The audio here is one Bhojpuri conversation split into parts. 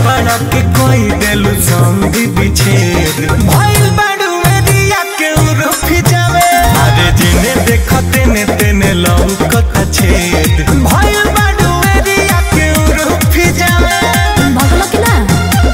कपड़ा के कोई देलु संधि बिछेद भइल बाड़ू एरिया के उरुफ जावे अरे जिने देखते ने तेने लौकत छेद भइल बाड़ू एरिया के उरुफ जावे भगलो कि ना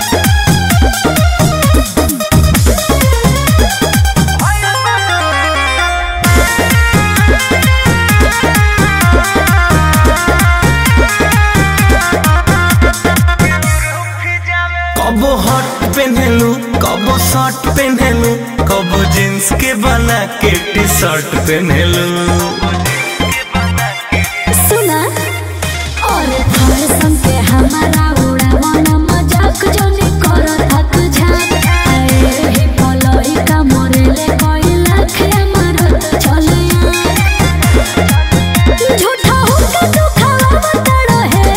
कबो हट पहनलू कबो शर्ट पहनलू कबो जींस के बना के टी शर्ट पहनलू सुना और फैशन के हमारा उड़ावन मजाक जोनी करो थक झाक आए ही पलई का मरेले कोई लाख हमारा तो चले झूठा होके तू खावा बताड़ो है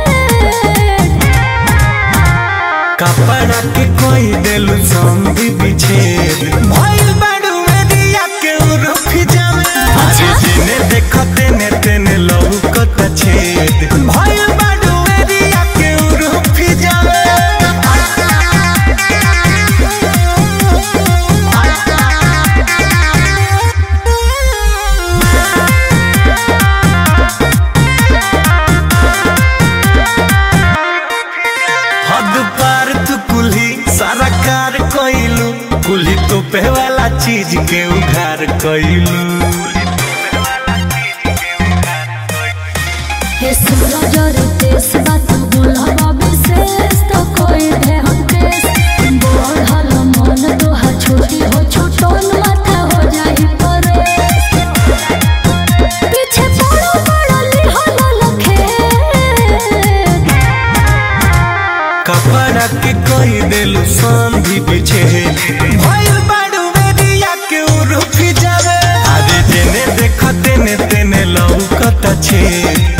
कपड़ा के कोई देलू संधि बिछेद भइल बाड़ू एरिया के उरुफ जावे अरे जिने देखते ने तेने लौकत छेद भइल बाड़ू एरिया के उरुफ जावे हद पार तू कुल्ही सारा कार कइलू कुल्ही तो पे वाला चीज के उघार कइलू हे सूरज रितेश बात बोलबा विशेष तो कोई दे हम केस बढ़ल मन तोहा छोटी हो छोटन माथा हो जाई परे पीछे पड़ो पड़ली हो लखे कपड़ा के कोई देलू संधि बिछे भइल बाड़ू एरिया के उरुफ जावे अरे जेने देखते ने तेने लौकत छे